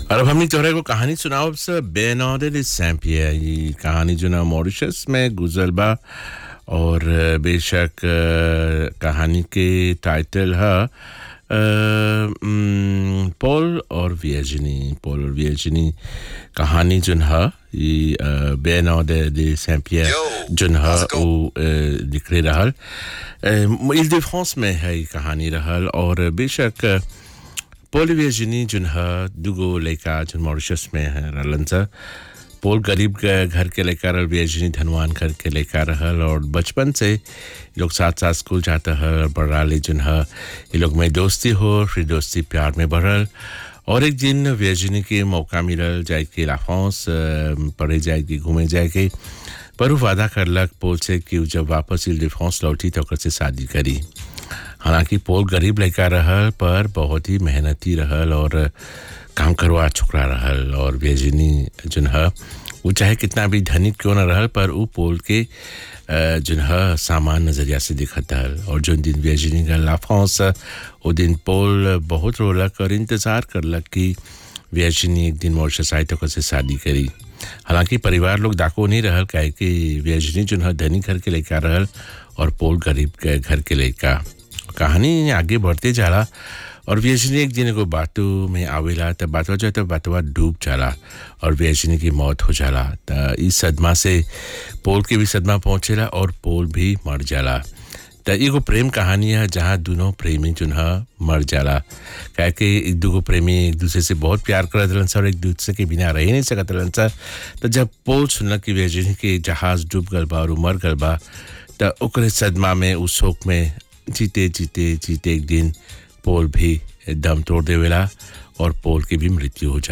और अब हमने तोहरा को कहानी सुनाओ से बेनॉर्डर सैम्पियर ये कहानी जो ना मॉरिशस में गुजर बा और बेशक अ, कहानी के टाइटल है पॉल और वियजनी पॉल और वियजनी कहानी जोन है ये बेनॉर्डर दे सैम्पियर Yo, जोन है how's it going? वो अ, लिखले रहल इल दे फ्रांस में है ये कहानी रहल और बेशक अ, पोल वियजनी जोन है दुगो लड़का जोन मॉरिशस में है रहलन सा पोल गरीब के घर के लेकर और वियजनी धनवान घर के लेकर रहल और बचपन से ये लोग साथ साथ स्कूल जाता है और बड़ाले जोन है ये लोग में दोस्ती हो फिर दोस्ती प्यार में बढ़ल और एक दिन वियजनी के मौका मिलल जाए के लाफ्रांस पढ़े जाएगी घूमे जाएगी पर वो वादा करलक पोल से कि उ जब वापस इल डिफ्रांस लौटी तो ओकर से शादी करी हालांकि पोल गरीब लड़का रहल पर बहुत ही मेहनती रहल और काम करवा चुकरा रहल और बेजनी जोन है वो चाहे कितना भी धनिक क्यों न रहल पर वो पोल के अ, जोन है सामान नज़रिया से दिखत रहल और जो दिन बेजनी का लाफांस वो दिन पोल बहुत रोलक और इंतज़ार करलक कि व्यजनी एक दिन मॉरिशस आए तो कैसे शादी करी हालांकि परिवार लोग डाको नहीं रहल काहे कि व्यजनी जो है धनी घर के लेकर रहल और पोल गरीब के घर के लेकर कहानी आगे बढ़ते जाला और व्यजनी एक दिन को बातों में आवेला तब बातवा जो है तो बातवा डूब जाला और व्यजनी की मौत हो जाला त इस सदमा से पोल के भी सदमा पहुंचेला और पोल भी मर जाला त एगो प्रेम कहानी है जहाँ दोनों प्रेमी जो है मर जाला काहे कि एक दूगो प्रेमी एक दूसरे से बहुत प्यार करत रहलन सा और एक दूसरे के बिना रह ही नहीं सकत रहलन सा तो जब पोल सुनलक कि वेजिनी के जहाज डूब गल बा और उ मर गल बा त ओकरे सदमा में उस शोक में जीते जीते जीते एक दिन पोल भी दम तोड़ देवेला और पोल की भी मृत्यु हो जा